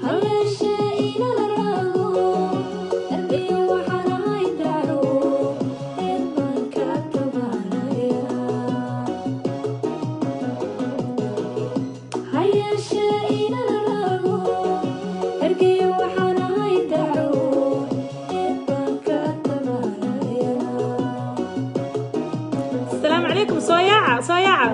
asalaamu calaykum soo yaaca soo yaaca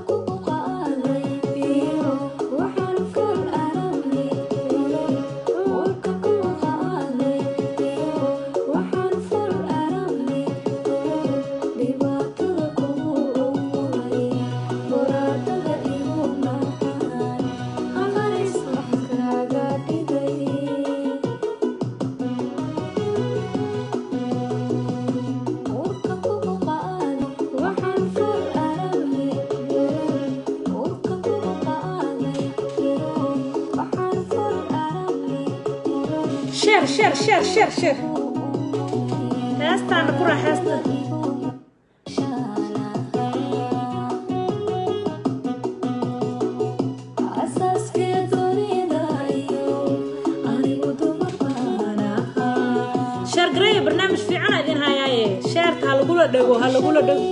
sheer sheer sheer sheer sheer heestaana ku raaxeesta sheer gareeya barnaamij fiicana idin hayaaye sheerta ha lagula dhego ha lagula dhego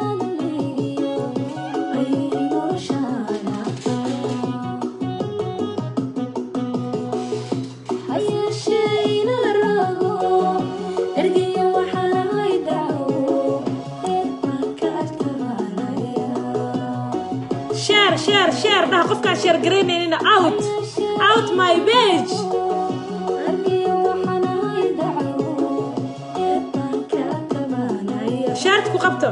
sheer sheer sheer dhaha qofkaan sheer garaynaynin out out my page sheerta ku qabto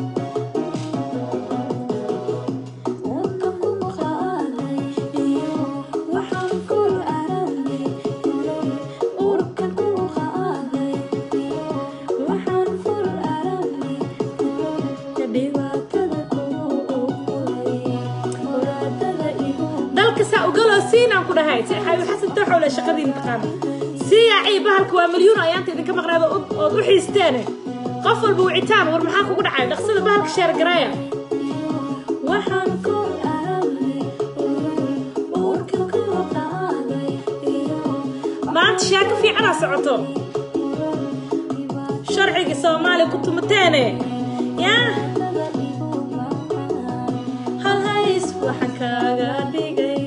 dalka saa ugaloo siinaan ku dhahay si xayu xasan tooxowle shaqadiin taqaana siyaacii bahalka waa milyuun ayaanta idinka maqnaada ood u xiisteene qof walba wicitaan war maxaa kugu dhacay dhaqsada bahalka sheer garaaya maanta shaako fiicanaa socoto sharcigii soomaaliya ku tumateene yaa hal hays waxa kaaga dhigay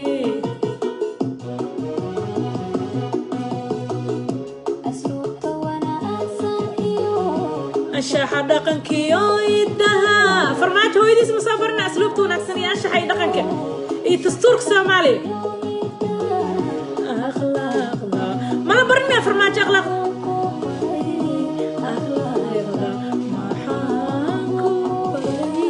anshaxa dhaqankiyo idaha farmaajo hooyadiis ma soo barina asluubta wanaagsan iyo anshaxa iyo dhaqanka iyo dastuurka soomaaliya akhlaaqda mala barinaya farmaajo akhlaaqda akhlaaqda maxaan ku baray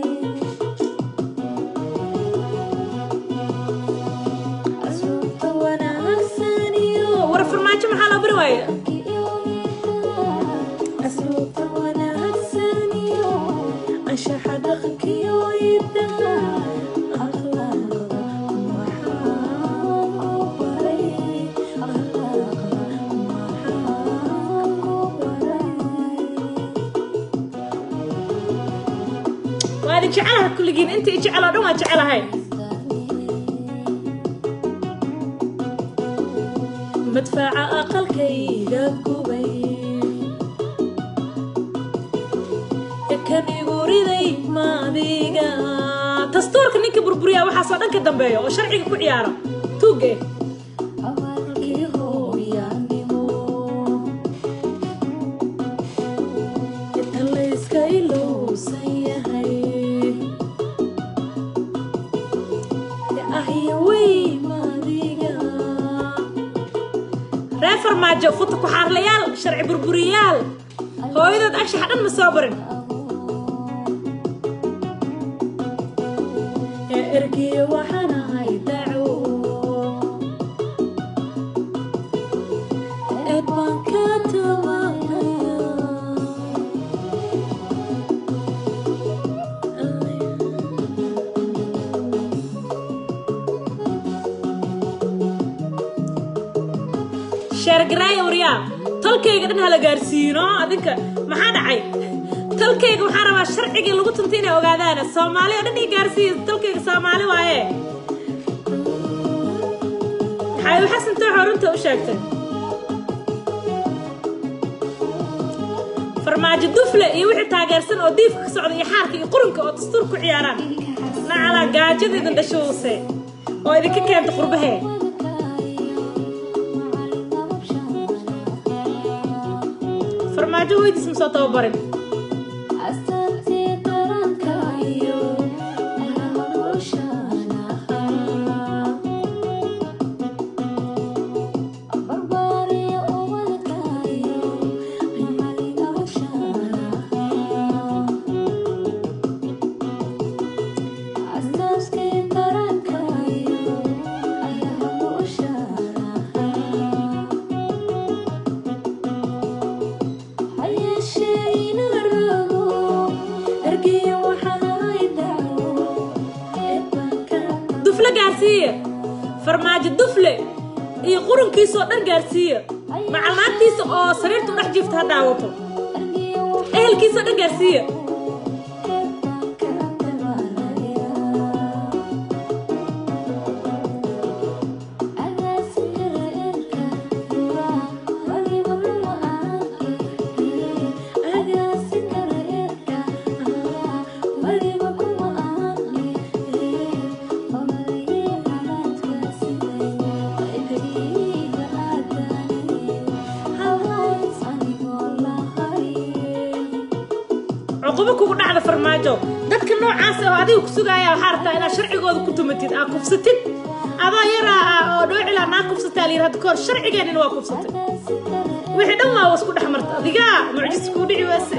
war farmaajo maxaa loo bari waaye asluubta wanaagsan iyo anshaxa dhaqankiyo idaha akhlaaqda maxaan ku baray akhlaaqda maxaan ku baray waa idin jecelaha kulligiin inta i jecel oo dhan waa jecelahay madfaca aqalkayga gubay kan igu riday maadiga dastuurka ninka burburiya waxaasoo dhan ka dambeeya oo sharciga ku ciyaara tuuge inta layska ilowsan yahay ahya wey maadiga reer farmaajo futa ku xaarlayaal sharci burburiyaal hooyadood anshaxa dhan ma soo barin ee ergiyo waxaan ahay daco eed baan ka tabanaya sheergaraaya waryaa tolkayga dhan hala gaarsiino adinka maxaa dhacay tolkayga waxaan rabaa sharcigii lagu tuntay inay ogaadaan soomaali oo dhan ii gaarsiiya tolkayga soomaali waaye xaayo xasan tooxoo runta u sheegtay farmaajo dufle iyo wixii taageersan oo diifka ka socda iyo xaarka iyo qurunka oo dastuur ku ciyaaraan nacalaa gaajada idin dhashoose oo idinka keenta qurbahee farmaajo hoydiis ma soo tababarin dufle gaarsiiya farmaajo dufle iyo qurunkiisoo dhan gaarsiiya macalmaantiisa oo sariirta u dhex jiifta ha daawato ehelkiisoo dhan gaarsiiya cuqubo kugu dhacda farmaajo dadka noocaas oo adiga ku sugaaya waxaa rabtaa inaad sharcigooda ku tumatid aa kufsatid adoo yaraa ah oo dhoocilaa naa kufsataa layidhi hadda kahor sharcigeenina waa kufsatay wixii dhan waa wasku dhex marta adigaa mucjis kuu dhici weese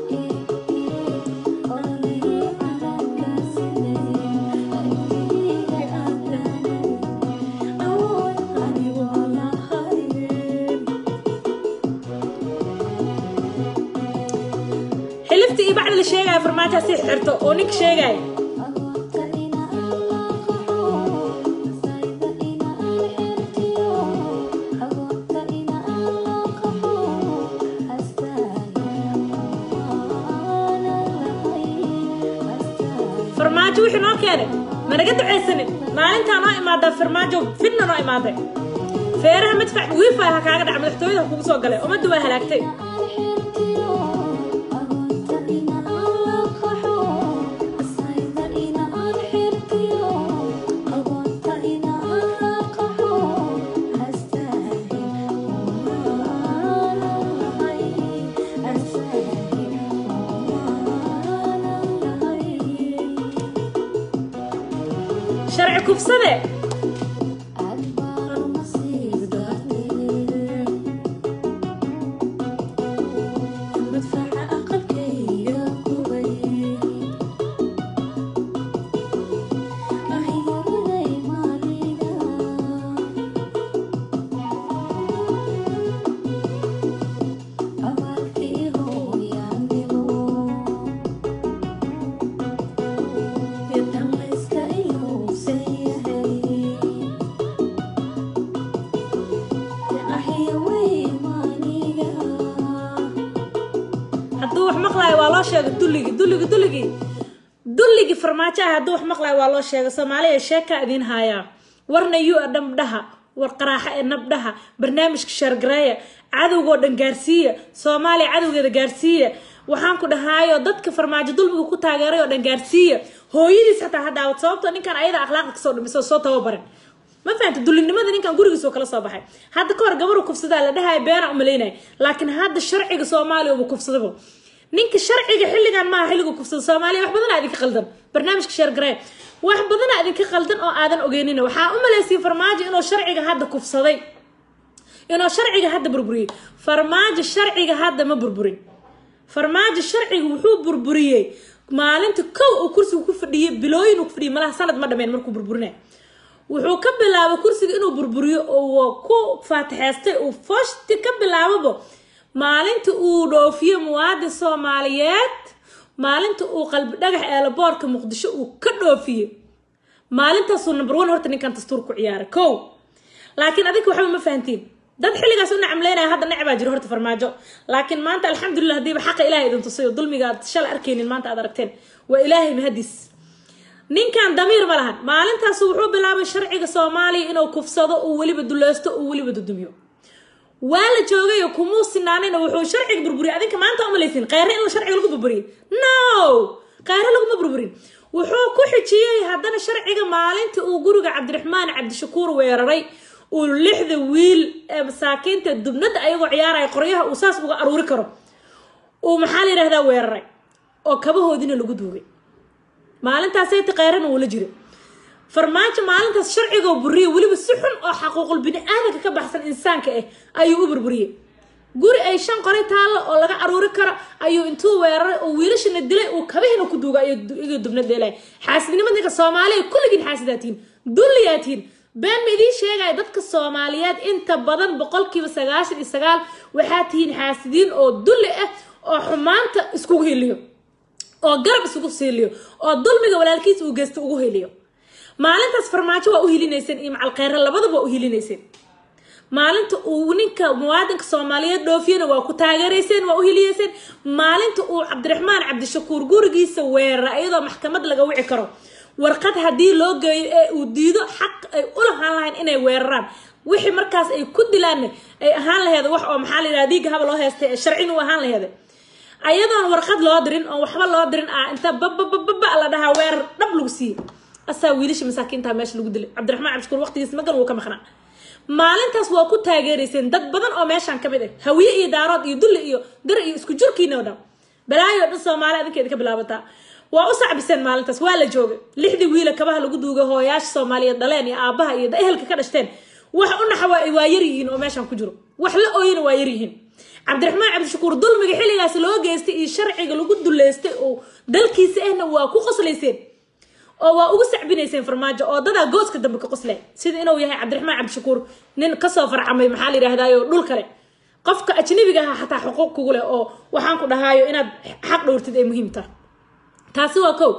xilifta iyo bacda la sheegaya farmaajoha sii xirto oo ninka sheegaya farmaajo wixii noo keenay managa ducaysanin maalintaa noo imaadaa farmaajo fidna noo imaaday feeraha madfac wiifi ha kaaga dhaca madaxtooyada kugu soo galay ummadda waa halaagtay sharci kufsade hadduu wax maqlaayo waa loo sheegay dulligii dulligii dulligii dulligii farmaajo ah hadduu wax maqlaayo waa loo sheegay soomaaliya sheekaa idiin haayaa warna yu a dhabdhaha war qaraaxa ee nabdhaha barnaamijka shaargareeya cadowgoo dhan gaarsiiya soomaaliya cadowgeeda gaarsiiya waxaan ku dhahaayo dadka farmaajo dulmiga ku taageeray oo dhan gaarsiiya hooyadiis xataa ha daawad sababtoo ninkan ayada akhlaaqda kasoo dhimisoo soo tababarin ma fahanta dulinimada ninkan gurigiisoo kala soo baxay hadda ka hor gabaru kufsadaa la dhahaya beena umalaynaya laakiin hadda sharciga soomaaliya uba kufsadaba ninka sharciga xilligan maaha xilligu kufsada soomaaliya wax badanaa idinka qaldan barnaamijka sheergaree wax badanaa idinka qaldan oo aadan ogeynina waxaa u malaysiyay farmaajo inuu sharciga hadda kufsaday inuu sharciga hadda burburiyey farmaajo sharciga hadda ma burburin farmaajo sharciga wuxuu burburiyey maalinta kow uu kursiga ku fadhiyey bilooyin uu ku fadhiyey malaha sanad ma dhameen markuu burburinay wuxuu ka bilaabay kursiga inuu burburiyo oo ku faatixeystay uu foshti ka bilaababa maalinta uu dhoofiye muwaadin soomaaliyeed maalinta uu qalbi dhagax eelaboorka muqdisho uu ka dhoofiye maalintaasuu number one horta ninkan dastuur ku ciyaaray kow laakiin adinka waxba ma fahantiin dad xilligaas u nacamleynaya hadda necbaa jiro horta farmaajo laakiin maanta alxamdulilah hadiiba xaqa ilahay idin tusay oo dulmiga aad shalay arkaynin maanta aad aragteen waa ilaahay mahadiis ninkan damiir ma lahan maalintaas wuxuu bilaabay sharciga soomaaliya inuu kufsado uu weliba duleysto uu weliba dudumiyo waa la joogay kumuu sinaanayna wuxuu sharciga burburiyay adinka maanta umalaysin kheyre in sharciga lagu burburiyay no kheyre laguma burburin wuxuu ku xijiyey haddana sharciga maalintii uu guriga cabdiraxmaan cabdishakuur weeraray uu lixda wiil ee masaakiinta dubnada ayagoo ciyaaraya qoryaha uu saas uga aruuri karo uu maxaa la yidhahdaa weeraray oo kabahoodina lagu duugay maalintaasayta kheyrana uula jira farmaajo maalintaas sharcigoo buriyay weliba si xun oo xaquuqul bini aadanka ka baxsan insaanka ah ayuu u burburiyey guri ay shan qoray taallo oo laga aruuri karo ayuu intuu weeraray oo wiilashana dilay uu kabahina ku duuga iga dubna dheelay xaasidnimadinka soomaaliya kulligiin xaasidaatiin dulliyaatiin been ma idiin sheegaya dadka soomaaliyeed inta badan boqolkiiba sagaashan iyo sagaal waxaa tihiin xaasidiin oo dulli ah oo xumaanta iskugu heliyo oo garab isugu siiliyo oo dulmiga walaalkiis uu geysta ugu heliyo maalintaas farmaajo waa u hilinayseen iyo macalkheyre labadaba waa u hilinayseen maalinta uu ninka muwaadinka soomaaliyeed dhoofiyana waa ku taageerayseen waa u hiliyeyseen maalinta uu cabdiraxmaan cabdishakuur gurigiisa weerara iyadoo maxkamad laga wici karo warqad haddii loo geeyo ee uu diido xaq ay u lahaan lahayn inay weeraraan wixii markaas ay ku dilaanna ay ahaan laheeda wax oo maxaa la yidhaha diiga haba loo heystay ee sharcina u ahaan laheeda ayadoon warqad loo dirin oo waxba loo dirin ah inta bababababa la dhahaa weerar dhab lagu siiyey asaa wiilasha masaakiinta meesha lagu dilay cabdiraxmaan cabdishakuur waqtigiis magan wuu ka maqnaa maalintaas waa ku taageerayseen dad badan oo meeshaan ka mid ah hawiye iyo daarood iyo dulli iyo dar iyo isku jirkiina oo dhan balaayo dhan soomaali adinkeeda ka bilaabataa waa u sacbiseen maalintaas waa la joogay lixdii wiila kabaha lagu duugay hooyaasha soomaaliyeed dhaleen iyo aabaha iyo ehelka ka dhashteen wax u naxa waa yar yihiin oo meeshaan ku jiro wax la ooyina waa yar yihiin cabdiraxmaan cabdishakuur dulmiga xilligaas loo geystay iyo sharciga lagu duleystay oo dalkiisa ahna waa ku qoslayseen oo waa ugu sacbinayseen farmaajo oo dadaa gooska dambe ka qosle sida inuu yahay cabdiraxmaan cabdishakuur nin kasoo farcamay maxaa la yidhahdaayo dhul kale qofka ajnabiga aha xataa xuquuq kugu leh oo waxaan ku dhahaayo inaad xaq dhowrtid ay muhiim tahay taasi waa kow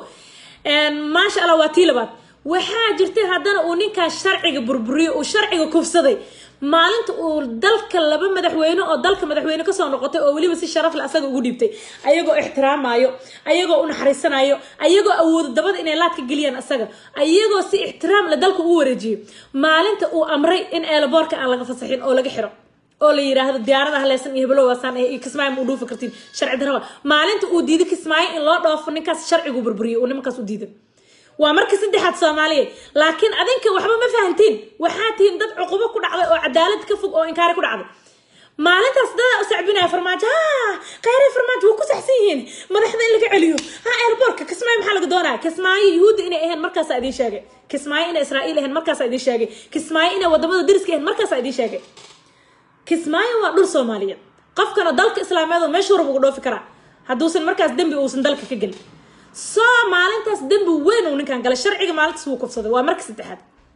maasha allah waa tii labaad waxaa jirtay haddana uu ninkaas sharciga burburiyo uu sharciga kufsaday maalinta uu dalka laba madaxweyne oo dalka madaxweyne kasoo noqotay oo weliba si sharaf le asaga ugu dhiibtay ayagoo ixtiraamayo ayagoo u naxariisanayo ayagoo awoodo dabada inay laad ka geliyaan asaga ayagoo si ixtiraam le dalka ugu wareejiyo maalinta uu amray in eelaboorka aan laga fasaxin oo laga xiro oo la yiraahdo diyaarada haleysan iyo heblow waasaan iyo kismaayo ma u dhuufi kartiin sharci daraba maalinta uu diiday kismaayo in loo dhoofo ninkaas sharcigu burburiyo uu nimankaas u diiday waa marka saddexaad soomaaliyeed laakiin adinka waxba ma fahantiin waxaa tihiin dad cuqubo ku dhacday oo cadaalad ka fog oo inkaari ku dhacday maalintaas dadaa u sacbinaya farmaajo ha kheyre farmaajo waa ku saxsan yihiin madaxda in laga celiyo ha airbortka kismaayo maxaa laga doonaya kismaayo yuhuudda inay ahayn markaasaa idiin sheegay kismaayo inay israa'iil ahayn markaasaa idiin sheegay kismaayo inay wadamada dariska ahayn markaasaa idiin sheegay kismaayo waa dhul soomaaliyeed qofkana dalka islaameed oo meesha horab uga dhoofi karaa hadduusan markaas dembi uusan dalka ka gelin soo maalintaas dembi weyn uu ninkan galay sharciga maalintaas wuu kufsaday waa marka saddexaad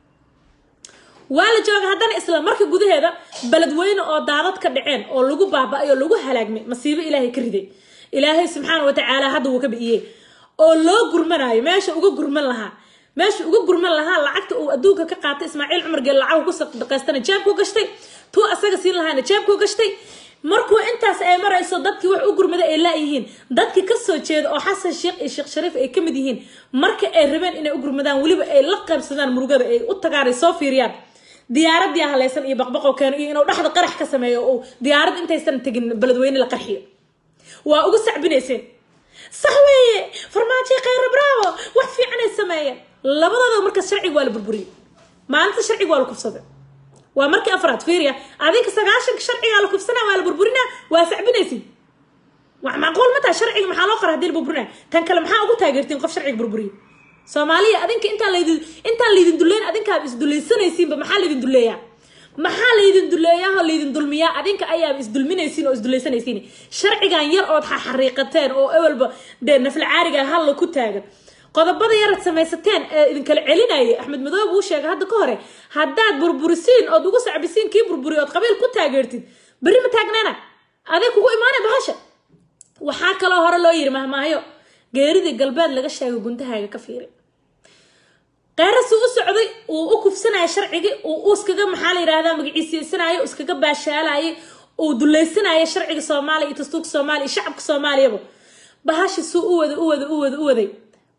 waa la jooga haddana isla marka gudaheeda beledweyne oo daadad ka dhaceen oo lagu baaba-ay oo lagu halaagmay masiibo ilaahay ka riday ilaahay subxaana watacaala hadda wuu ka bi'iyey oo loo gurmanayo meesha uga gurman lahaa meesha uga gurman lahaa lacagta uu adduunka ka qaatay ismaaciil cumar geel lacagu ku sadaqaystana jeebku gashtay tuu asaga siin lahaana jeebku gashtay markuu intaas ay marayso dadkii wax u gurmada ay laayihiin dadkii kasoo jeeda oo xasan sheekh iyo sheekh shariif ay kamid yihiin marka ay rabeen inay u gurmadaan weliba ay la qaybsadaan murugada ay u tagaan ay soo fiiriyaan diyaaradii haleysan iyo baqbaqow keeno iyo inuu dhexda qarax ka sameeyo oo diyaarad intaysan tegin beledweyne la qarxiyo waa ugu sacbinayseen sax weeye farmaajo kheyra bravo wax fiican ay sameeyeen labadooda markaas sharciga waa la burburiyey maalinta sharciga waa la kufsaday waa markii afraad fiiriya adinka sagaashanka sharcigaa la kufsanaa waa la burburinaa waa sacbinaysin wax macquul ma taha sharciga maxaa loo qora hadii la burburinaa tan kale maxaa ugu taageertiin qof sharciga burburiya soomaaliya adinka intaan laydin intaan laydin duleyn adinkaaba isdulaysanaysiinba maxaa laydin duleeyaa maxaa laydin duleeyaa oo laydin dulmiyaa adinka ayaaba isdulminaysiin oo isdulaysanaysiin sharcigan yar ood xariiqateen oo ewelba dee nafla caariga halla ku taagan qodobada yarad samaysateen ee idinkala celinayay axmed madoobe uu sheegay hadda ka hore haddaad burburisiin ood ugu sacbisiin kii burburiy ood qabiil ku taageertid berri ma taagnaana aday kugu imaanay bahasha waxaa kaloo hore loo yiri mahmaayo geeridii galbeed laga sheegay guntahaaga ka fiiri qeyrasuu u socday uu u kufsanaya sharcigii uu iskaga maxaa la yidhahdaa magaciisiyeysanaayo iskaga baashaalayay uu dulaysanaya sharciga soomaaliya iyo dastuurka soomaaliya iyo shacabka soomaaliyaba bahashi suu u waday u waday u waday u waday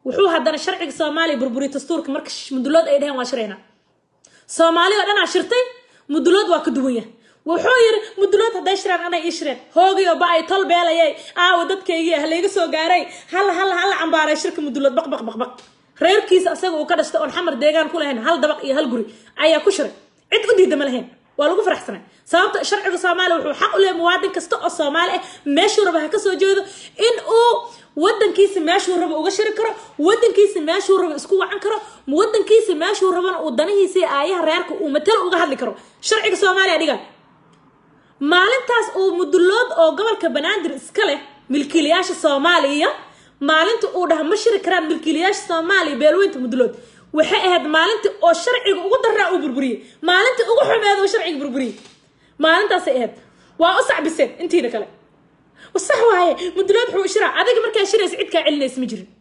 wuxuu haddana sharciga soomaaliya burburiyay dastuurka marka mudulood ay dheheen waa shirayna soomaali oo dhan aa shirtay mudulood waa ka duwan yahay wuxuu yiri mudulood hadday shireen anay ii shireen hoogay oo ba ay tol beelayay aawa dadkaygii ah layga soo gaaray hal hal hal cambaaray shirka mudulood baq baq baq baq reerkiisa asaga uu ka dhashtay oon xamar deegaan ku lahayn hal dabaq iyo hal guri ayaa ku shiray cid u diida ma lahayn waa lagu faraxsanay sababta sharciga soomaaliya wuxuu xaq u leeyahay muwaadin kasta oo soomaali ah meeshuu raba ha ka soo jeedo in uu wadankiisa meeshuu rabo uga shiri karo wadankiisa meeshuu rabo isku wacan karo wadankiisa meeshuu rabana uu danihiisa iyo aayaha reerka uu matalo uga hadli karo sharciga soomaaliya dhiga maalintaas uu mudulood oo gobolka banaadir iska leh milkiilayaasha soomaaliya maalinta uu dhaha ma shiri karaan milkiilayaasha soomaaliya beelweynta mudulood waxay ahayd maalintii oo sharciga ugu daraa uu burburiyey maalintii ugu xumeed oo sharciga burburiyey maalintaasay ahayd waa u sacbiseen intiina kale sax waaye mudulood wuxuu shiraa adiga markaa shiraysa cid kaa celinaysa ma jirin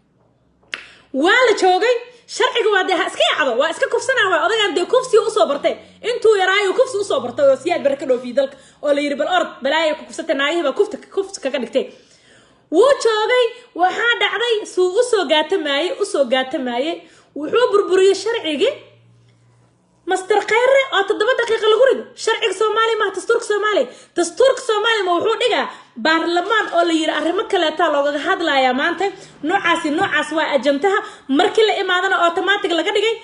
waa la joogay sharciga waa dee ha iska yacdo waa iska kufsanaa waa odagaan dee kufsi usoo bartay intuu yaraayo kufsi usoo bartay oo siyaad bare ka dhoofiyey dalka oo la yiri bal orod balaaya ku kufsatay naagihii baa kufta kufs kaga dhigtay wuu joogay waxaa dhacday suu usoo gaatamaayey usoo gaatamaayey wuxuu burburiyey sharcigii master khayre oo toddoba daqiiqa lagu rido sharciga soomaaliya maha dastuurka soomaaliya dastuurka soomaaliya ma wuxuu dhigaa baarlamaan oo la yiri arrimo kaleeta loogaga hadlayaa maanta noocaasi noocaas waa ajantaha markii la imaadana automatic laga dhigay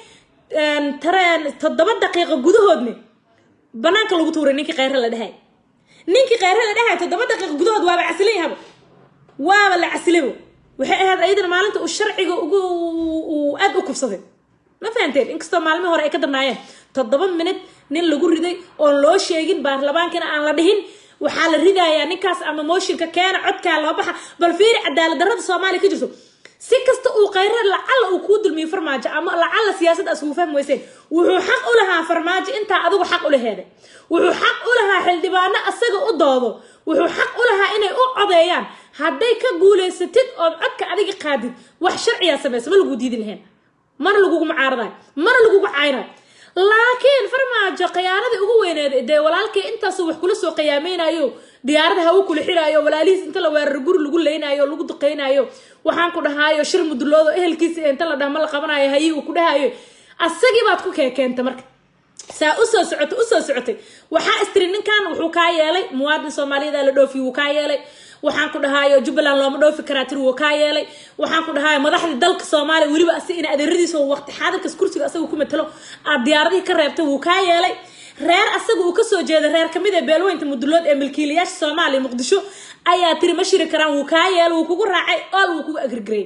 tareen toddoba daqiiqa gudahoodne banaanka lagu tuuray ninkii khayre la dhahay ninkii khayre la dhahay toddoba daqiiqa gudahood waaba casilan yahaba waaba la casilabo waxay ahayd ayadana maalinta uu sharciga ugu uu aad u kufsaday ma fahanteen inkastoo maalmihii hore ay ka darnaayeen toddoba minid nin lagu riday oon loo sheegin baarlamaankana aan la dhihin waxaa la ridayaa ninkaas ama mooshinka keena codkaa loo baxa bal fiiri cadaalad darrada soomaaliya ka jirto si kasta uu khayre lacalla uu kuu dulmiyo farmaajo ama lacalla siyaasadda asugu fahmi weyseen wuxuu xaq u lahaa farmaajo intaa adigu xaq u laheeday wuxuu xaq u lahaa xildhibaano asaga u doodo wuxuu xaq u lahaa inay u codeeyaan hadday ka guulaysatid ood codka adiga qaadid wax sharciyaa samaysa ma lagu diidi lahayn mana lagugu mucaaradayo mana lagugu caynayo laakiin farmaajo khiyaanadii ugu weyneed dee walaalkii intaasu wax kula soo qiyaamaynayo diyaarada hawo kula xiraayo walaalihiis inta la weeraro guri lagu leynaayo lagu duqeynayo waxaan ku dhahaayo shir muduloodo ehelkiisa inta la dhaha ma la qabanayo hayii uu ku dhahayo asagii baad ku keekeenta marka saa usoo socotay usoo socotay waxaa istiri ninkan wuxuu kaa yeelay muwaadin soomaaliyada la dhoofiy wuu kaa yeelay waxaan ku dhahaayo jubbaland looma dhoofi karaa tiri wuu kaa yeelay waxaan ku dhahaayo madaxdii dalka soomaaliya weliba asi in adeeradiisa waqti xaadirkas kursiga asaga ku matalo aad diyaaradihii ka reebtay wuu kaa yeelay reer asaga uu kasoo jeeda reer kamid ee beelweynta mudulood ee milkiilayaasha soomaaliya muqdisho ayaa tiri ma shiri karaan wuu kaa yeelay wuu kugu raacay ool wuu kugu agrigaray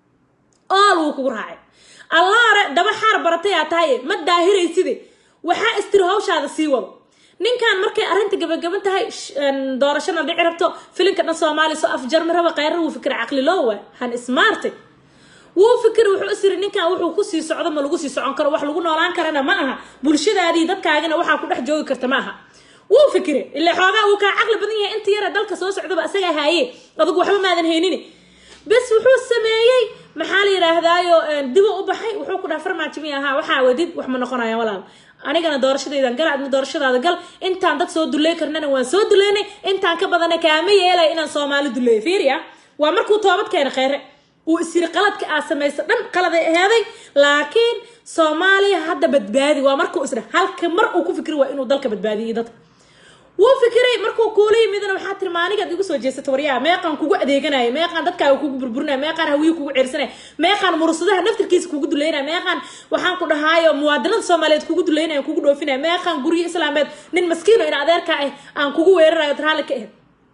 ool wuu kugu raacay allaare daba xaar baratay aa tahay ma daahirayside waxaa istiri hawshaada sii wado ninkan markay arrinta gabagaban tahay doorashana dhici rabto filinka dhan soomaaliya soo afjarmi raba khayrar wuu fikira caqli loowa han ismaartay wuu fikir wuxuu isiri ninkan wuxuu kusii socdo ma lagu sii socon karo wax lagu noolaan karana ma aha bulshadaadii dadkaagina waxaa ku dhex joogi karta ma aha wuu fikire ila xoogaa wuu kaa caqli badan yahay inta yara dalka soo socdaba asagaa haaye adugu waxba maadan haynin bes wuxuu sameeyey maxaa la yidhaahdaayo dibu u baxay wuxuu ku dhaha farmaajo mi ahaa waxaa wadid wax ma noqonayaan walaal anigana doorashadaydan gal adna doorashadaada gal intaan dad soo dulley karnana waan soo duleynay intaan ka badana kaama yeelay inaan soomaali duleeyo fiiriya waa markuu toobad keena kheyre uu isiri qaladka aa samaysa dhan qaladay aheeday laakiin soomaaliya hadda badbaadi waa markuu isdha halka mar uu ku fikri waa inuu dalka badbaadiyay dadka wuu fikiray markuu kuula yimidna waxaa tiri maanigaad igu soo jeesata waryaa meeqaan kugu adeeganaya meeqaan dadkaaga kugu burburinaya meeqaan hawiyi kugu ceersanaya meeqaan mursadaha naftirkiisa kugu duleynaya meeqaan waxaan ku dhahaayo muwaadinada soomaaliyeed kugu duleynaya kugu dhoofinaya meeqaan guryo islaameed nin maskiino in adeerka ah aan kugu weerarayo raalli ka ahayd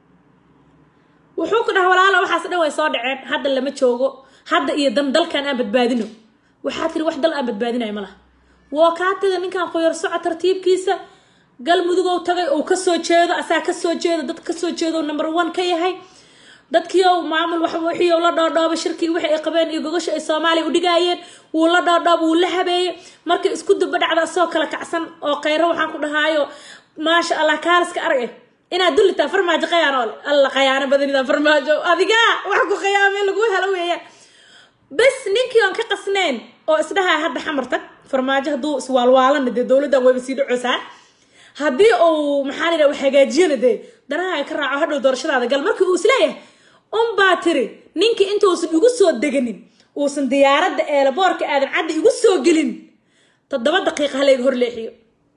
wuxuu ku dhaha walaala waxaas dhan way soo dhaceen hadda lama joogo hadda iyo dan dalkan aan badbaadino waxaa tiri wax dal aan badbaadinayo ma laha woo kaa taga ninkan qoyar soco tartiibkiisa galmudugow tagay uu kasoo jeedo asaa kasoo jeedo dad kasoo jeedo number one ka yahay dadkiiow maamul wixii la dhoodhooba shirkii wixii ay qabeen iyo gogasha ay soomaaliya u dhigaayeen wuu la dhoodhooba wuu la habeeyey markay isku duba dhacda asoo kala kacsan oo kheyro waxaan ku dhahaayo maasha allah kaaliska arag eh inaad dullitaa farmaajo qayaano ole alla qayaano badanida farmaajo adigaa wax ku qayaamee lagu helo weeyaan bes ninkii oon ka qasnayn oo isdhahaa hadda xamar tag farmaajo hadduu iswaalwaalana dee dowladdan wayba sii dhacoosaa haddii uu maxaa la wax hagaajiyana dee danaha ka raaco hadhow doorashadaada gal markii uu isleeyahay unbaa tiri ninkii intuusan igu soo deganin uusan diyaaradda eelaboorka aadan cadda igu soo gelin toddoba daqiiqa halayga hor leexiyo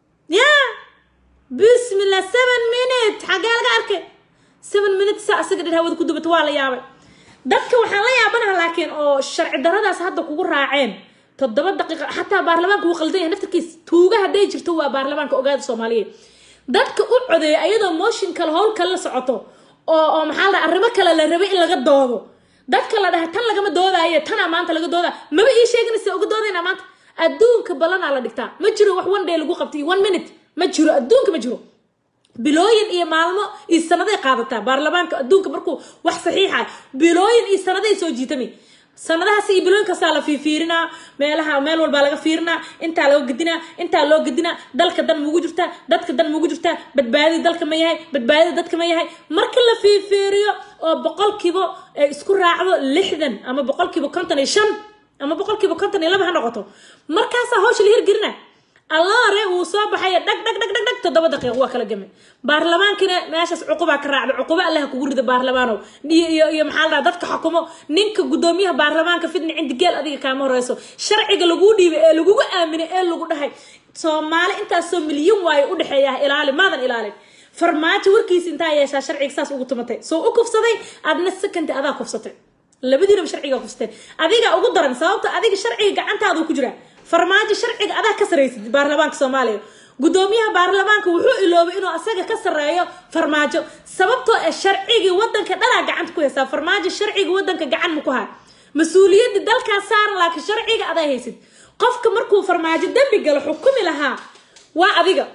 yaa bismillah seven minute xaggee laga arkay seven minute saa asaga dhan hawada ku dubata waa la yaabay dadka waxaan la yaabanaha laakiin oo sharci daradaas hadda kugu raaceen toddoba daqiiqa xataa baarlamaanka wuu qaldan yahay naftarkiis tuuga hadday jirto waa baarlamaanka ogaada soomaaliyeed dadka u codeeya ayadoo motion kale howl kale la socoto oo oo maxaa la dhaha arrimo kale la rabay in laga doodo dadka la dhaha tan lagama doodaayo tanaa maanta laga doodaa maba ii sheeganaysa uga doodayna maanta adduunka ballanaa la dhigtaa ma jiro wax one day lagu qabtay one minute ma jiro adduunka ma jiro bilooyin iyo maalmo iyo sanaday qaadataa baarlamaanka adduunka markuu wax saxiixa bilooyin iyo sanaday soo jiitami sanadahaas iyo bilooyinkaasaa la fiifiirinaa meelaha meel walbaa laga fiirinaa intaa laga gedinaa intaa loo gedinaa dalka dan mugu jirtaa dadka dan mugu jirtaa badbaadida dalka ma yahay badbaadida dadka ma yahay marka la fiifiiriyo oo boqolkiiba ay isku raacdo lixdan ama boqolkiiba konton iyo shan ama boqolkiiba konton iyo laba ha noqoto markaasaa hawsha la hirgelina allaare wuu soo baxaya dhag dhag dhag dhag dhag toddoba daqiiq waa kala gamay baarlamaankina meeshaas cuqubaa ka raacda cuqubo allaha kugu rida baarlamaanow iyo iyo iyo maxaa la dhaha dadka xukumo ninka guddoomiyaha baarlamaanka fidni cindi geel adiga kaama horeyso sharciga laguu dhiibay ee lagugu aaminay ee lagu dhahay soomaali intaasoo milyan waayo u dhexeeya ilaali maadan ilaalin farmaajo warkiisa intaa yeeshaa sharciga saas ugu tumatay soo u kufsaday aadna sekanti adaa kufsatay labadiinaba sharciga kufsateen adiga ugu daran sababta adiga sharciga gacantaadu ku jiraa farmaajo sharciga adaa ka saraysid baarlamaanka soomaaliya guddoomiyaha baarlamaanka wuxuu iloobay inuu asaga ka sareeyo farmaajo sababtoo ee sharcigii wadanka dhalaa gacanta ku haysaa farmaajo sharciga wadanka gacan ma ku haa mas-uuliyadda dalkaa saaran laakiin sharciga adaa haysid qofka markuu farmaajo dembi galo xukumi lahaa waa adiga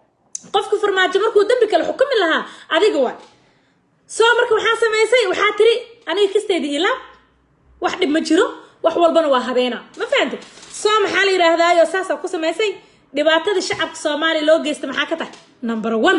qofka farmaajo markuu dembi galo xukumi lahaa adiga waa soo marka waxaa samaysay waxaa tiri aniga kasteedii ilaa wax dhib ma jiro wax walbana waa habeena ma fahantay soo maxaa la yidhaahdaayo saasaa ku samaysay dhibaatada shacabka soomaaliya loo geysta maxaa ka tahay number one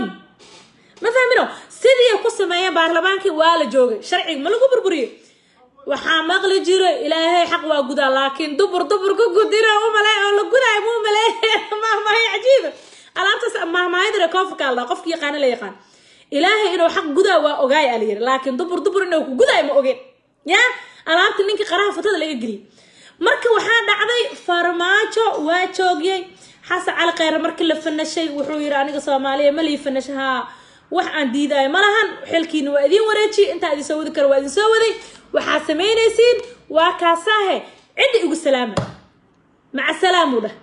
ma fahmino sidii ku sameeyeen baarlamaankii waa la joogay sharciga ma lagu burburiyey waxaa maqli jiro ilaahay xaq waa gudaa laakiin dubur dubur ku gudina u malay oo la gudaay muu malay mahmaahay cajiiba alaabtaas mahmaahayadare koofka alda qofki yaqaana la yaqaan ilaahay inuu xaq gudaa waa ogaay ala yiri laakiin dubur dubur inuu ku gudaay ma ogeen ya alaabta ninkii qaraha fatada laga geliyay marka waxaa dhacday farmaajo waa joogiyey xasan cali kheyre markii la fanashay wuxuu yidhi aniga soomaaliya ma lii fanasha haa wax aan diidaayo ma lahan xilkiina waa idiin wareejiye intaa idin soo wadi kara waa idin soo waday waxaad samaynaysiin waa kaasaahe cidda igu salaama maca salaamuu dhah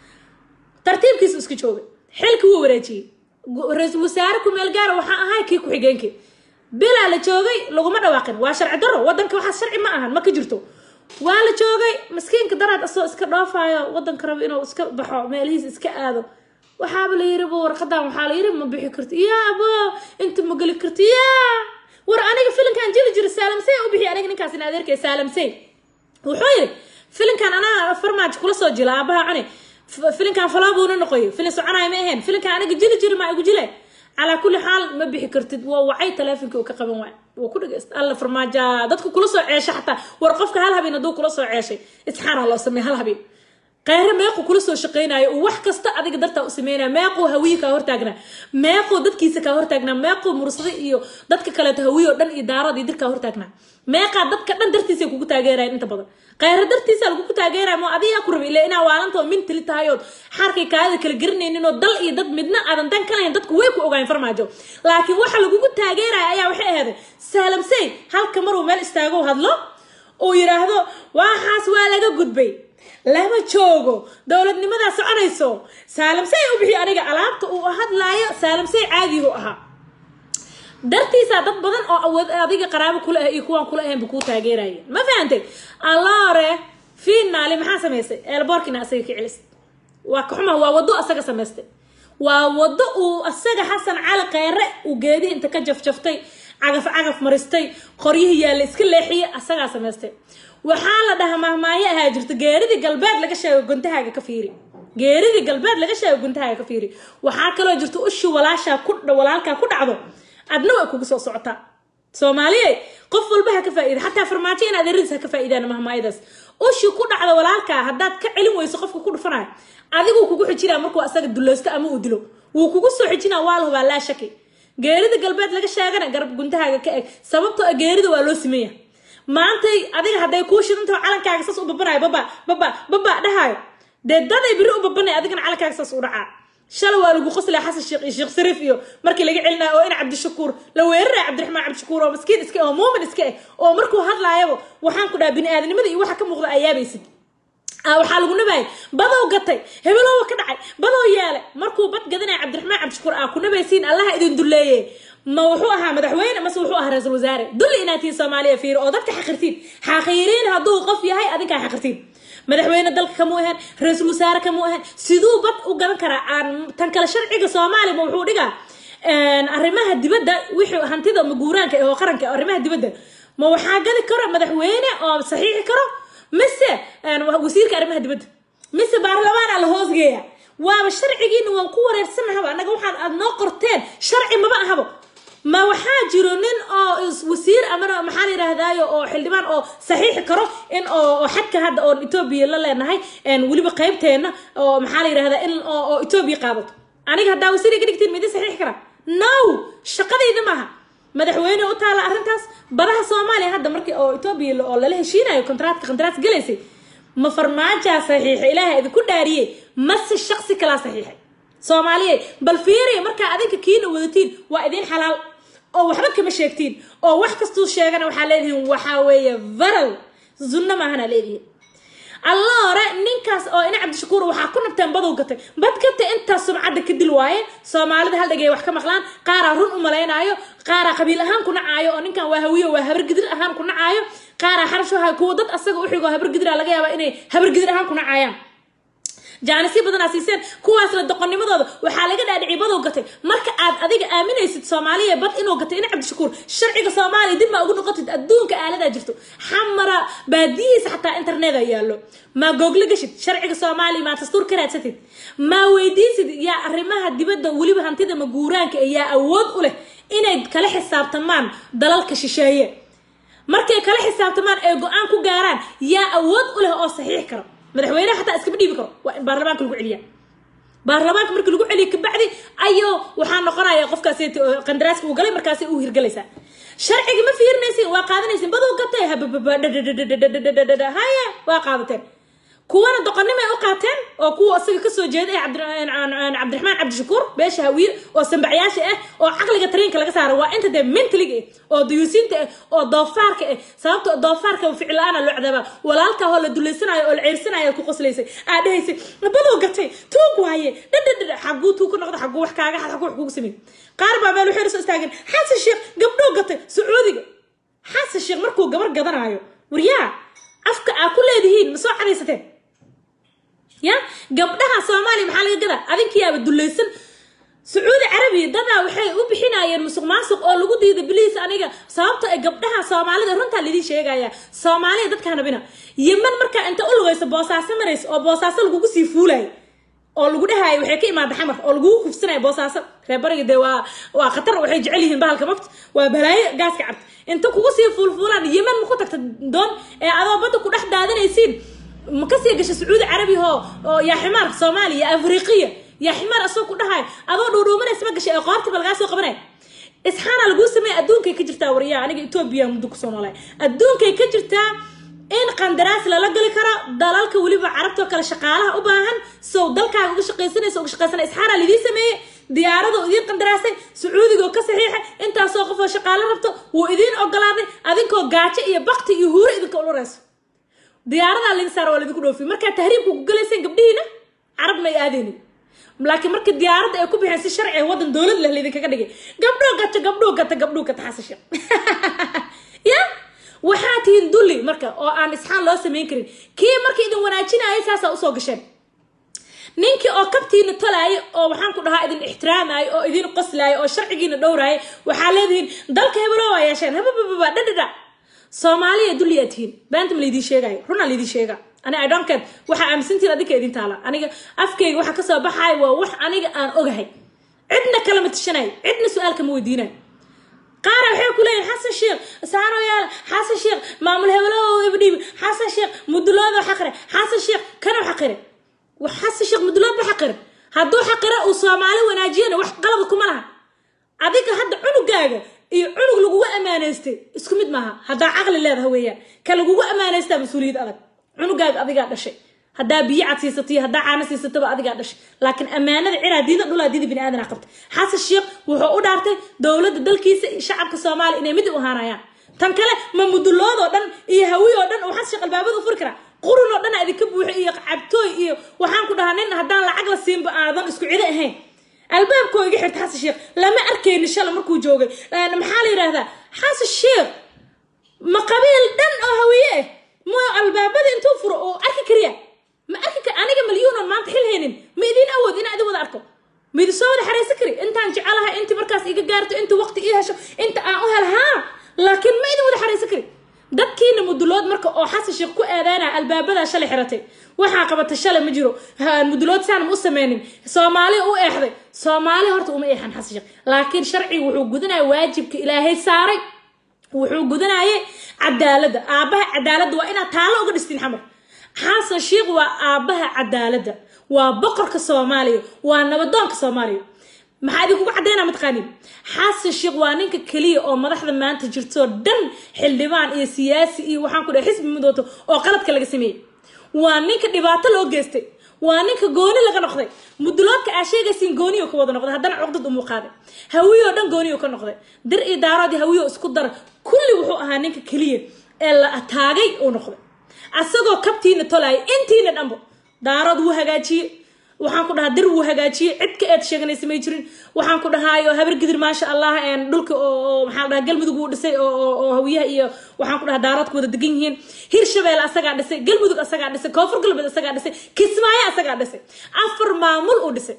tartiibkiisu iska joogay xilki wuu wareejiyey ra-iisul wasaare ku-meel gaara waxaa ahay kii ku-xigeenkii bilaa la joogay laguma dhawaaqin waa sharci daro wadanka waxaas sharci ma ahan ma ka jirto waa la joogay maskiinka daraad asoo iska dhoofayo wadanka rabo inuu iska baxo meelihiis iska aado waxaaba la yiri bu warqadan waxaa la yiri ma bixi karti yaa abo inta ma geli karti yaa war aniga filinkan jili jira saalamsey u bixi aniga ninkaas in adeerkay saalamsey wuxuu yiri filinkan anaa farmaajo kula soo jila aabaha cuni filinkan falaabuuna noqoyo filin soconayo ma ahayn filinkan aniga jili jiri maa igu jile calaa kulli xaal ma bixi kartid waa wacay taleefonkii uu ka qaban waay waa ku dhageysta alla farmaaja dadku kula soo ceesha xataa war qofka hal habeen hadduu kula soo ceeshay isxaana loo sameey hal habeen kheyre meequu kula soo shaqaynayo uu wax kasta adiga dartaa u sameynaya meequu hawiye kaa hortaagnaa meequu dadkiisa kaa hortaagnaa meequu mursada iyo dadka kaleeto hawiye oo dhan iyo daarada iyo dir kaa hortaagnaa meeqaa dadka dhan dartiisa kugu taageerayan inta badan kheyre dartiisa lagugu taageeraya moo adigaa ku rabay ilaa inaa waalanta oo mintili tahay ood xaarkay kaadada kala garanaynin oo dal iyo dad midna aadan dan ka lahayn dadku way ku ogaayeen farmaajo laakiin waxa lagugu taageeraya ayaa waxay ahaday saalamsey halka maruu meel istaago hadlo uu yidhaahdo waxaas waa laga gudbay lama joogo dowladnimadaa soconayso saalamsey u bixi aniga alaabta uu hadlaayo saalamsey caadigu ahaa dartiisaa dad badan oo awood adiga qaraabo kula ah iyo kuwaan kula ahaynba kuu taageeraya ma fahantay allaore finaali maxaa samaysay eelboorkina asaga ka celis waa ka xuma waa wado asaga samaystay waa wado uu asaga xasan cali kheyre uu geedihi inta ka jafjaftay cagaf cagaf maristay qoryihii yaalla iska leexiyay asagaa samaystay waxaa la dhahaa mahmaayo ahaa jirto geeridii galbeed laga sheego guntahaaga ka fiiri geeridii galbeed laga sheego guntahaaga ka fiiri waxaa kaloo jirto ushi walaashaa ku walaalkaa ku dhacdo adna way kugu soo socotaa soomaaliye qof walba ha ka faa'iida xataa farmaajo in adeeradiis ha ka faa'iidaan mahmaayadaas ushi ku dhacda walaalkaa haddaad ka celin weyso qofka ku dhufanayo adiguu kugu xijinaa markuu asaga dulaysto ama uu dilo wuu kugu soo xijinaa waa la hubaa laa shaki geerida galbeed laga sheegana garab guntahaaga ka eg sababtoo a geerida waa loo sameeya maantay adiga hadday kuu shidantaho calankaaga saas u babanayo baba baba baba dhahayo dee daday biri u babanay adigana calankaaga saas u dhacaa shalay waa lagu qoslaya xasan sheekh iyo sheekh sariif iyo markii laga celinayo oo in cabdishakuur la weeraraya cabdiraxmaan cabdishakuur oo maskiin iska eh oo muumin iska eh oo markuu hadlaayaba waxaan ku dhaha bini aadamnimada iyo waxa ka muuqda ayaabaysid waxaa lagu nabaayay badow gatay hebelowa ka dhacay badow yeele markuu bad gadanaya cabdiraxmaan cabdishakuur aa ku nabaysiin allaha idin duleeye ma wuxuu ahaa madaxweyne mase wuxuu ahaa ra-iisul wasaare dulli inaad tihiin soomaaliya fiiro oo dadka xaqirtiin xaqiiriin hadduu qof yahay adinkaa xaqirtiin madaxweyne dalka kamuu ahayn ra-iisul wasaare kamuu ahayn siduu bad u gadan karaa aan tan kale sharciga soomaaliya ma wuxuu dhigaa arrimaha dibadda wixii hantida maguuraanka oo qaranka arrimaha dibadda ma waxaa gadi karo madaxweyne oo saxiixi karo mise wasiirka arrimaha dibadda mise baarlamaana la hoosgeeya waaba sharcigiina waan ku wareersanahaba annaga waxaan aad noo qorteen sharci maba ahabo ma waxaa jiro nin oo wasiir amana maxaa la yidhahdaayo oo xildhibaan oo saxiixi karo in oo xadka hadda oon etoobiya la leenahay weliba qaybteena oo maxaa la yidhahdaa in oo etoobiya qaadato aniga haddaa wasiir iga dhigtiin midi saxiixi kara no shaqadayda maaha madaxweyne u taala arrintaas badaha soomaaliya hadda markii oo etoobiya oo lala heshiinayo kontraatka kontraat galaysay ma farmaajaa saxiixay ilaaha idinku dhaariyey mase shaqsi kalaa saxiixay soomaaliya bal fiiriya markaa adinka kiina wadatiin waa idin xalaal oo waxba kama sheegtiin oo wax kastuu sheegana waxaa leedihiin waxaa weeye varal zunno maahana leedihiin alla hore ninkaas oo ina cabdishakuur waxaa ku nabteen badow gatay bad gatay intaas sumcadda ka dil waaye soomaalida hal dhegay wax ka maqlaan qaaraa run u malaynaayo qaaraa qabiil ahaan ku nacaayo oo ninkan waa hawiyo waa habargidir ahaan ku nacaayo qaaraa xarashaha kuwa dad asaga u xigo habargidira laga yaaba inay habargidir ahaan ku nacaayaan jaanisyo badanaa siiseen kuwaasna doqonnimadooda waxaa laga dhaadhicay badow gatay marka aad adiga aaminaysid soomaaliya bad inuu gatay ina cabdishakuur sharciga soomaaliya dib maa ugu noqotid adduunka aaladaa jirto xamara baadiyihiisa xataa interneta yaallo maa google gashid sharciga soomaaliya maa dastuur ka raadsatid maa weydiisid yaa arrimaha dibadda weliba hantida maguuraanka ee yaa awood u leh inay kala xisaabtamaan dalalka shisheeye markay kala xisaabtamaan ee go-aan ku gaaraan yaa awood u leh oo saxiix karo madaxweyneha xataa iskama dhiibi karo waa in baarlamaanka lagu celiya baarlamaanka marka lagu celiyo kabacdi ayo waxaa noqonaya qofkaas qandaraaska uu galay markaasay u hirgalaysaa sharciga ma fiirinaysin waa qaadanaysin badow gatay haye waa qaadateen kuwana doqonnimay u qaateen oo kuwa isaga kasoo jeeda ee cabdiraxmaan cabdishakuur beesha hawiye oo sambacyaasha ah oo caqliga tariinka laga saara waa inta dee mentaliga ah oo duyuusiinta ah oo doofaarka ah sababta doofaarka ficil la-aana loo cadaabaa walaalka hoo la duleysanayo oo la ceersanayo ku qoslaysay aa dhahaysay badow gatay tuug waaye dhadhadhadha xaguu tuug ka noqda xaguu wax kaaga xad xaguu wax kugu sameyn qaar baa meel waxay soo istaageen xasan sheekh gabdhoo gatay sacuudiga xasan sheekh markuu gabar gadanayo waryaa afka aa ku leedihiin ma soo cadaysateen ya gabdhaha soomaaliya maxaa laga gadaa adinkiyaaba dulaysan sacuudi carabiya dadaa waxay u bixinayeen musuq maasuq oo lagu diiday biliis aniga sababto ay gabdhaha soomaalida runtaa laidin sheegaya soomaaliya dadka nabina yeman markaa inta u lugayso boosaaso maraysa oo boosaaso lagugu sii fuulayo oo lagu dhahayo waxay ka imaada xamar oo lagugu kufsanaya boosaaso reer bariga dee waa waa khatar waxay jecel yihiin bahalka mafta waa balaayo gaaska cabta inta kugu sii fuulfuulaan yeman ma ku tagta doon ee adoo badda ku dhex daadanaysiin ma kasii gasha sacuudi carabi oo oo yaa ximaar soomaaliya afriqiya yaa ximaar asoo ku dhahayo adoo dhuudhuumanaysa ma gashay ee qoortiba lagaa soo qabanaya isxaana laguu sameeya adduunkay ka jirtaa waryaa aniga etoobiya muddo kusoo noolay adduunkay ka jirtaa in qandaraas lala gali karo dalalka weliba carabtoo kale shaqaalaha u baahan sow dalkaaga uga shaqaysanaysa uga shaqaysana isxaana lidiin sameeyey diyaarada idiin qandaraasay sacuudiga oo ka saxiixay intaasoo qof oo shaqaalo rabto wuu idiin ogolaaday adinkoo gaajo iyo bakti iyo huuro idinka ulurayso diyaaradaa laydin saara waa laydinku dhoofiy markaa tahriibka ku galayseen gabdhihiina carab may aadeynin laakiin marka diyaaradda ay ku bixeen si sharci ah waddan dowlad leh laydinkaga dhigay gabdhoo gata gabdhoo gata gabdhoo gata xasasha ya waxaa tihiin dulli marka oo aan isxaan loo samayn karin kii markii idin wanaajinayay saasaa usoo gasheen ninkii oo kabtiina tolaaya oo waxaan ku dhahaa idin ixtiraamaayo oo idin qoslaaya oo sharcigiina dhowraaya waxaa leedihiin dalka hebelo waa yeesheen habababa dhadhadha soomaaliya dulliyaa tihiin beenta ma laydin sheegayo runaa laydin sheega ani i don't care waxaa aaminsantiin adinka idin taala aniga afkayga waxa kasoo baxaaya waa wax aniga aan ogahay cidna kalama tishanayo cidna su-aal kama weydiinayo qaara waxay ku leeyihin xasan sheekh saano yaala xasan sheekh maamul hebelo ibdhiib xasan sheekh muduloodo xaqire xasan sheekh kano xaqire xasan sheekh mudulood ba xaqire hadduu xaqire uu soomaali wanaajiyana wax qalaba kuma laha adiga hadda cunugaaga iyo cunug lagugu ammaanaystay isku mid maaha haddaa caqli leedaha weeyaan ka lagugu ammaanaystaa mas-uuliyad adag cunugaaga adigaa dhashay haddaa biyo cad siisato iyo haddaa caano siisataba adigaa dhashay laakiin ammaanada ciraa diida dhulaa diida bini aadana qabtay xasan sheekh wuxuu u dhaartay dowladda dalkiisa iyo shacabka soomaaliya inay mid u ahaanayaan tan kale ma muduloodoo dhan iyo hawi oo dhan oo xasan sheekh albaabada u furi karaa qurun oo dhan idinka buuxo iyo cabtooy iyo waxaan ku dhahaa nin haddaan lacag la siinba aadan isku cido ahayn albaabkoo iga xirta xasan sheekh lama arkayni shala markuu joogay maxaa la yidhaahdaa xasan sheekh ma qabiil dhan oo hawiye ah ma albaabada intuu furo oo arki kariya ma arki kar aniga malyuunan maanta xil haynin ma idin awood inaa idin wada arko ma idin soo wada xaraysan kari intaan jecelahay inti markaas iga gaarto inta waqti ii hesho inta aan u hel haa laakiin ma idin wada xaraysan kari dadkiina mudulood marka oo xasan sheekh ku eedeynaya albaabadaa shalay xiratay waxaa qabatay shalay ma jiro mudulood saan ma u sameynin soomaali u eexday soomaali horta uma eexan xasan sheekh laakiin sharcigu wuxuu gudanaya waajibka ilaahay saaray wuxuu gudanayay cadaaladda aabaha cadaaladda waa inaad taalo uga dhistiin xamar xasan sheekh waa aabaha cadaaladda waa boqorka soomaaliya waa nabadoonka soomaaliya maxaa idinkugu caddaynaa mataqaaniin xasan sheekh waa ninka keliya oo madaxda maanta jirtoo dhan xildhibaan iyo siyaasi iyo waxaan ku dhahay xisbi midooto oo qaladka laga sameeyey waa ninka dhibaato loo geystay waa ninka gooni laga noqday muduloodka aa sheegaysiin gooniyo ka wada noqday haddana cuqdad umuu qaaday hawiyoo dhan gooniyo ka noqday dir iyo daaroodii hawiyo isku dara kulli wuxuu ahaa ninka keliya ee la ataagay uu noqday asagoo kabtiina tolaaya intiina dhanbo daarood wuu hagaajiyey waxaan ku dhahaa dir wuu hagaajiyey cid ka eed sheeganaysa may jirin waxaan ku dhahaayo habar gidir maasha allah dhulka oo maxaa dhahaa galmudug wuu dhisay oo hawiyaha iyo waxaan ku dhahaa daaroodka wada degan yihiin hirshabelle asagaa dhisay galmudug asagaa dhisay koonfur galbeed asagaa dhisay kismaayo asagaa dhisay afar maamul uu dhisay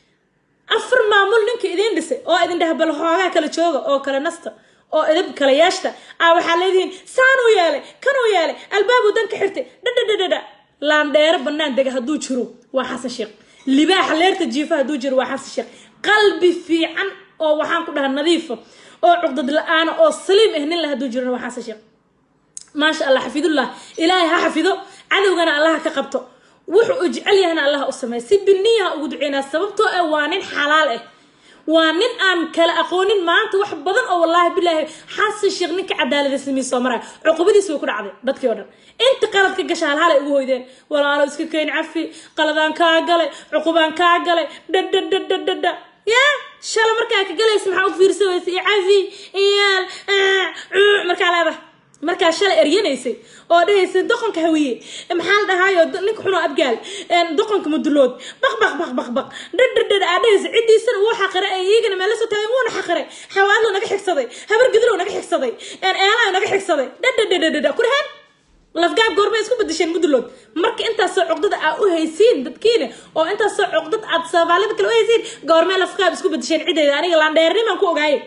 afar maamul ninka idiin dhisay oo idin dhaha bal hoogaa kala jooga oo kala nasta oo idab kala yeeshta ah waxaa leedihiin saanuu yeelay kanuu yeelay albaabuu dan ka xirtay dhadhadhadhadha laandheero bannaan dega hadduu jiro waa xasan sheekh libaaxa leerta jiifa hadduu jiro waa xasan sheekh qalbi fiican oo waxaan ku dhaha nadiifa oo cuqdad la-aana oo saliim ah nin la hadduu jirona waa xasan sheekh maasha allah xafidullah ilaahay ha xafido cadowgana allaha ka qabto wuxuu u jecel yahana allaha u sameey si biniyaha ugu duceynaa sababtoo ah waa nin xalaal ah waa nin aan kala aqoonin maanta wax badan oo wallaahi bilaahi xasan sheekh ninka cadaalada samey soo maraya cuqubadiis way ku dhacday dadkii oo dhan inta qalad ka gasha halhalay ugu hoydeen walaalo iska keyn cafi qaladaan kaa galay cuqubaan kaa galay dhadhadhadhadhadha yaa shala markaa ka galaysa maxaa u fiirsa weysa iyo cafi iyaal markaa leedahay markaa shalay eryanaysay oo dhahaysay doqonka hawiye maxaa la dhahaayo ninka xunoo abgaal doqonka mudulood baq baq baq baq baq dhadhadhad aa dhahaysa ciddiisana wuu xaqiray ee iyagana meela soo taagay wuuna xaqiray xawaadlo naga xigsaday habar gidlow naga xigsaday eelayo naga xigsaday dhadhadhadhadha ku dhahaan lafgaab goormay isku bedesheen mudulood marka intaasoo cuqdada aa u haysiin dadkiina oo intaasoo cuqdad aad soomaalida kale u haysiin goormee lafgaab isku bedesheen ciddeeda aniga laandheernimaan ku ogaaye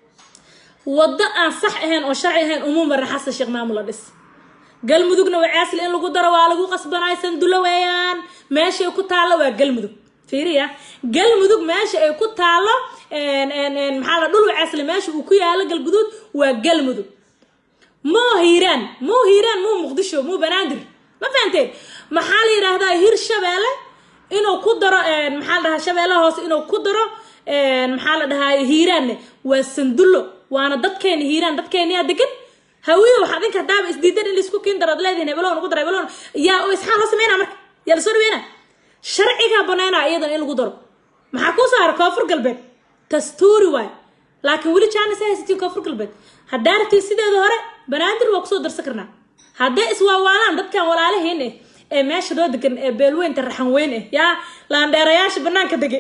waddo aan sax ahayn oo sharci ahayn umuu marin xasan sheekh maamul la dhis galmudugna wacaasli in lagu daro waa lagu qasbanay sandulo weeyaan meeshay ku taallo waa galmudug fiiriya galmudug meesha ay ku taallo maxaa la dhul wacaasli meesha uu ku yaalo galguduud waa galmudug muu hiiraan muu hiiraan muu muqdisho muu banaadir ma fahanteen maxaa la yidhaahdaa hir shabeelle inuu ku daro maxaa la dhahaa shabeelle hoose inuu ku daro maxaa la dhahaa hiiraanne waa sandullo waana dadkeena hiiraan dadkeeniyaa degan hawiyo waxaa dinka hadaaba isdiidan in laisku kiin daro ad leedihin hebelow nagu daro hebelow yaa isxaan loo sameynaa marka yaa lasoo dhaweynaa sharcigaa banaynaa iyadan in lagu daro maxaa kuu saara koonfur galbeed dastuuri waay laakiin weli jaanis ha haysatiin koonfur galbeed haddaa rabtiin sideeda hore banaadir waa kusoo darsan karnaa hadday iswaawaalaan dadkan walaalahiin eh ee meesha loo degan ee beelweynta raxan weyn eh yaa laandheerayaasha banaanka degay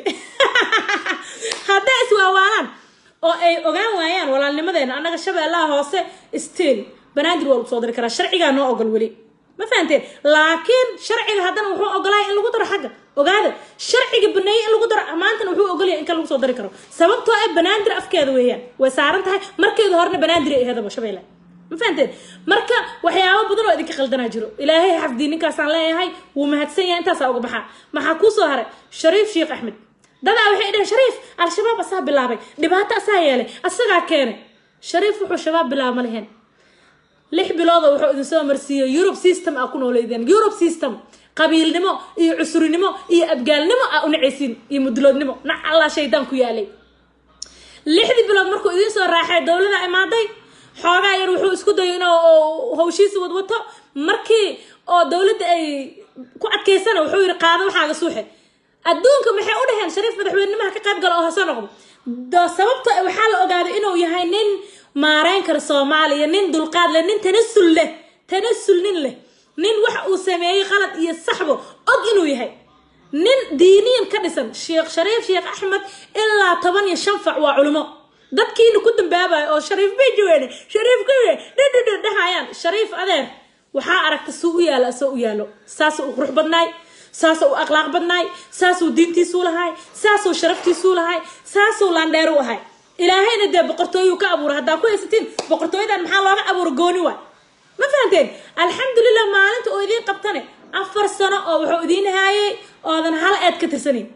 hadday iswaawaalaan oo ay ogaan waayaan walaalnimadeena annaga shabeellaha hoose stiil banaadir waa lagu soo dari karaa sharcigaa noo ogol weli ma fahanteen laakiin sharciga haddana wuxuu ogolaya in lagu daro xagga ogaada sharciga baneeyey in lagu daro maantana wuxuu ogolaya in kan lagu soo dari karo sababtoo ah banaadir afkeeda weeyaan way saaran tahay markeeda horena banaadir ay aheedaba shabeelle ma fahanteen marka waxyaabo badan oo idinka qaldanaa jiro ilaahay xafdii ninkaasaan leeyahay wuu mahadsan yahay intaasaa uga baxaa maxaa kuu soo haray shariif sheekh axmed dadaa waxay dhaheen shariif al-shabaab asaa bilaabay dhibaato asaa yeelay asagaa keenay shariif wuxuu shabaab bilaaba ma leheen lix bilooda wuxuu idin soo marsiiyey eurub system aa ku nooleydeen eurub system qabiilnimo iyo cusrinimo iyo abgaalnimo aa u nacaysiin iyo muduloodnimo nac allah shaydaan ku yaalay lixdii bilood markuu idiin soo raaxay dowlada imaaday xoogaa yar wuxuu isku dayo inuu hawshiisa wadwato markii oo dowladda ay ku adkaysana wuxuu yidhi qaado waxaaga suuxe adduunka maxay u dhaheen shariif madaxweynimaha ka qayb gala oo hase noqdo sababta waxaa la ogaaday inuu yahay nin maareyn kara soomaaliya nin dulqaad leh nin tanasul leh tanasul nin leh nin wax uu sameeyey qalad iyo saxbo og inuu yahay nin diiniyan ka dhisan sheekh shariif sheekh axmed ilaa toban iyo shan fac waa culimo dadkiina ku dambaabayo oo shariif bay jaween shariif ka dhadhadha dhahayaan shariif adeer waxaa aragta suu u yaalo asoo u yaalo saasuu u qurux badnaay saasuu u akhlaaq badnaay saasuu diintiisuu lahay saasuu sharaftiisuu lahay saasuu laandheer u ahay ilaahayna dee boqortooyuu ka abuura haddaa ku haysatiin boqortooyadan maxaa looga abuura gooni waay ma fahanteen alxamdulilah maalinta oo idiin qabtane afar sano oo wuxuu idiin haayay oodan hal eed ka tirsanayn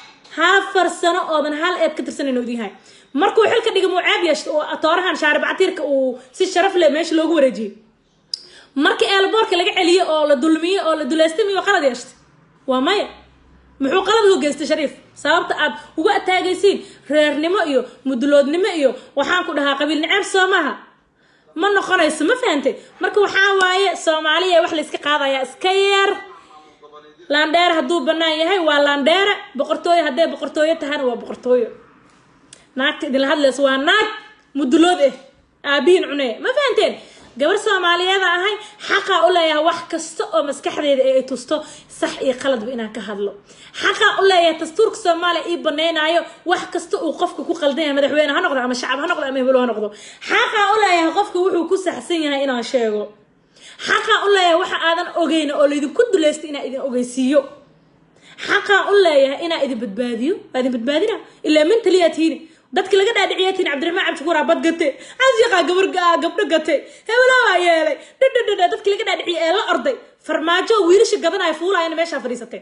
afar sano oodan hal eed ka tirsanayn oo idiin haay markuu xilka dhiga mucaab yeeshto oo toorahan shaarib catiirka uu si sharaf leh meesha loogu wareejiyey markii eelboorka laga celiyey oo la dulmiyey oo la duleystay miyuu qalad yeeshtay waa maya muxuu qalad hogeystay shariif sababta aad uga ataagaysiin reernimo iyo muduloodnimo iyo waxaan ku dhahaa qabiil niceeb soo maaha ma noqonayso ma fahantay marka waxaa waaye soomaaliya wax layska qaadayaa iska yeer laandheere hadduu bannaan yahay waa laandheere boqortooyo hadday boqortooyo tahana waa boqortooyo naagta idinla hadlayso waa naag mudulood ah aabihiin cunee ma fahanteen gabar soomaaliyeeda ahay xaqaa u leeyahay wax kasta oo maskaxdeeda ay tusto sax iyo qaladba inaan ka hadlo xaqaa u leeyahay dastuurka soomaaliya ii banaynaayo wax kasta uu qofka ku qaldan yahay madaxweyne ha noqdo ama shacab ha noqdo ama hebelo ha noqdo xaqaa u leeyahay qofka wuxuu ku saxsan yahay inaan sheego xaqaa u leeyahay waxa aadan ogeyn oo laydinku duleystay inaa idin ogeysiiyo xaqaa u leeyahay inaa idin badbaadiyo waa idin badbaadina ilaa min taliyaa tiini dadka laga dhaadhiciya tiini cabdiraxmaan cabdishakuur abad gate cashiqaa gabar gabdho gate hebelaa yeelay dhadhadhadha dadki laga dhaadhiciya ee la orday farmaajo wiilasha gadanaya fuulaayana meeshaa fadhiisateen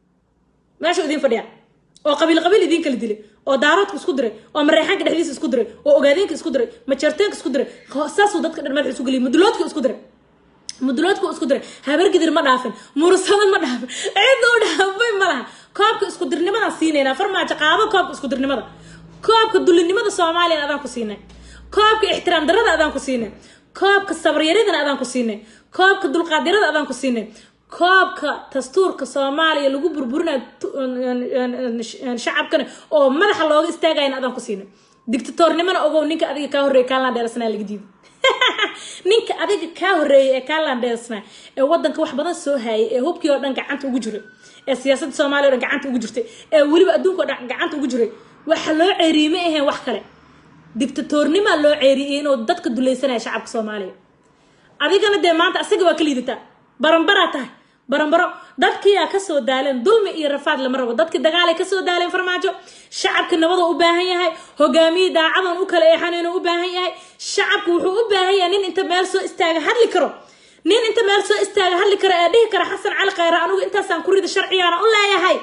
meesha idiin fadhiya oo qabiil qabiil idiin kala dilay oo daaroodka isku diray oo mareexaanka dhexdiisa isku diray oo ogaadeenka isku diray majeerteenka isku diray saasuu dadka dhan madaxa isu geliyay muduloodka isku diray muduloodka isku diray habargidir ma dhaafin murusada ma dhaafin cid u dhaafay ma laha koobka isku dirnimadaan siinaynaa farmaajo qaado koobka isku dirnimada koobka dulinimada soomaaliya adaan ku siinay koobka ixtiraam darada adaan ku siinay koobka sabaryaridana adaan ku siinay koobka dulqaadyarada adaan ku siinay koobka dastuurka soomaaliya lagu burburinayo shacabkana oo madaxa looga istaagayana adaan ku siinay dictatornimana ogow ninka adiga kaa horreeya kaalaan dheelasnaa laga diiday ninka adiga kaa horreeyay ee kaalaan dheelasnaa ee wadanka wax badan soo haayay ee hubkii oo dhan gacanta ugu jiray ee siyaasadda soomaaliya o dhan gacanta ugu jirtay ee weliba adduunka o dhan gacanta ugu jiray waxa loo ceeriyey ma aheen wax kale dictatornimaa loo ceeriyey inuu dadka dulaysanaya shacabka soomaaliya adigana dee maanta asaga waa ka liidataa baranbaraa tahay baranbaro dadkiyaa kasoo daaleen dulmi iyo rafaad lama rabo dadki dagaalay kasoo daaleen farmaajo shacabka nabada u baahan yahay hogaamiye daacadan u kala eexanayna u baahan yahay shacabku wuxuu u baahan yahay nin inta meel soo istaaga hadli karo nin inta meel soo istaaga hadli karo ee dhihi kara xasan cali khayre anigu intaasaan ku rida sharcigaana u leeyahay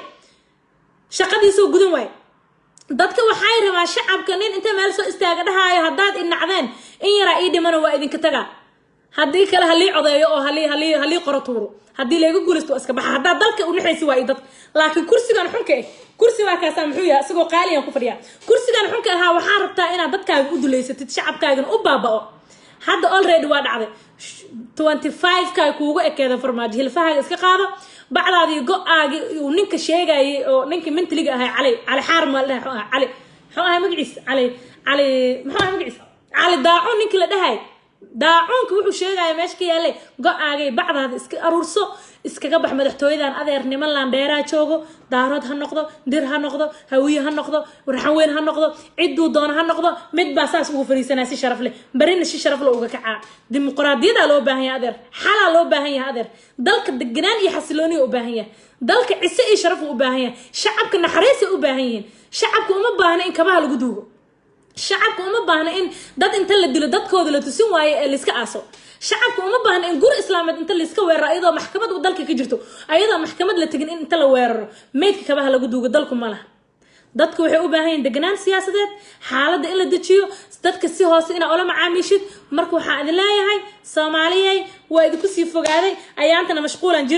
shaqadiisoo gudan waay dadka waxay rabaa shacabka nin inta meel soo istaaga dhahaayo haddaad inacdeen in yaraa ii dhimana waa idinka tagaa haddii kale halii codeeyo oo halii halii halii qoro tuuro haddii layga guulaysto waa iska baxa haddaa dalka u dhexaysi waa i dad laakiin kursigan xunka eh kursi waa kaasaa muxuu yahay isagoo qaaliyan ku fadhiyaa kursigan xunka ahaa waxaa rabtaa inaad dadkaaga u duleysatid shacabkaagana u baaba'o hadda already waa dhacday twenty five kaa kuugu ekeeda farmaajo hilfahaaga iska qaado bacdaadii go-aagi uu ninka sheegayay oo ninkii mintiliga ahay cali cali xaar ma la dhahay cali muxuu ahay magaciis cali cali muxuu ahay magaciis cali daacuun ninkii la dhahay daacuunka wuxuu sheegaya meesha ka yaallay go-aagay bacdaada iska aruurso iskaga bax madaxtooyadan adeer niman laandheeraa joogo daarood ha noqdo dir ha noqdo hawiye ha noqdo raxanweyn ha noqdo cidduu doono ha noqdo mid baa saas ugu fariisanaa si sharaf leh barina si sharaf leh uga kacaa dimuqraadiyadaa loo baahan yahay adeer xalaa loo baahan yahay adeer dalka deganaan iyo xasilooniya u baahan yahay dalka cise iyo sharaf u baahan yahay shacabka naxariisay u baahan yihiin shacabka uma baahna in kabaha lagu duugo shacabka uma baahna in dad inta la dilo dadkooda la tusin waayo ee layska aaso shacabka uma baahna in guri islaameed inta layska weeraro ayadoo maxkamad u dalka ka jirto ayadoo maxkamad la tegin in inta la weeraro meydka kabaha lagu duugo dalku ma laha dadku waxay u baahan yihin deganaan siyaasadeed xaaladda in la dejiyo dadka si hoose inaa ola macaamiishid marka waxaa idin leeyahay soomaaliyey waa idinku sii fogaaday ayaantana mashquulan jiray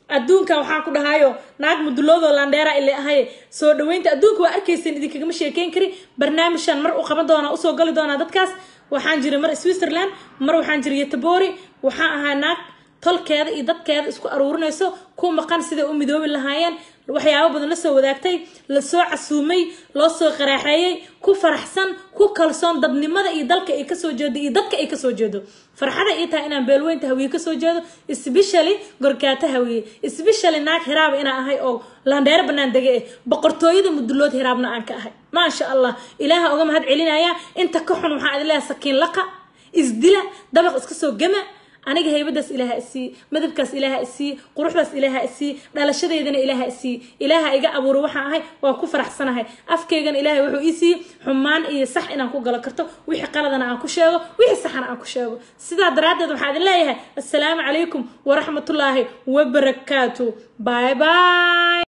adduunka waxaan ku dhahayo naag muduloodoo landheera ile ahaye soo dhaweynta adduunka waa arkaysan idinkagama sheekeyn kari barnaamijkan mar u qaban doonaa usoo gali doonaa dadkaas waxaan jiray mar switzerland mar waxaan jiray yetebori waxaan ahaa naag tolkeeda iyo dadkeeda isku aruurinayso ku maqan siday u midoobi lahaayeen waxyaabo badan la soo wadaagtay lasoo casuumay loo soo qaraaxeeyey ku faraxsan ku kalsoon dadnimada iyo dalka ay kasoo jeedo iyo dadka ay kasoo jeedo farxada ii tahay inaan beelweynta hawiye kasoo jeedo especially gorgaato hawiye especially naag hiraaba inaan ahay oo landheero banaan dege eh boqortooyada mudulood hiraabna aan ka ahay maasha allah ilaaha uga mahad celinaya inta ka xun waxaan idin leeyahay sakiin laqa isdila dabaq iska soo gama aniga haybadaas ilaaha isii madabkaas ilaaha isii quruxdaas ilaaha isii dhalashadeydana ilaaha isii ilaaha iga abuuro waxaan ahay waa ku faraxsanahay afkaygana ilaahay wuxuu ii siiyey xumaan iyo sax inaan ku galo karto wixii qaladana aan ku sheego wixii saxana aan ku sheego sidaa daraaddeed waxaa idin leeyahay assalaamu calaykum waraxmatullaahi wabarakaatu bye bye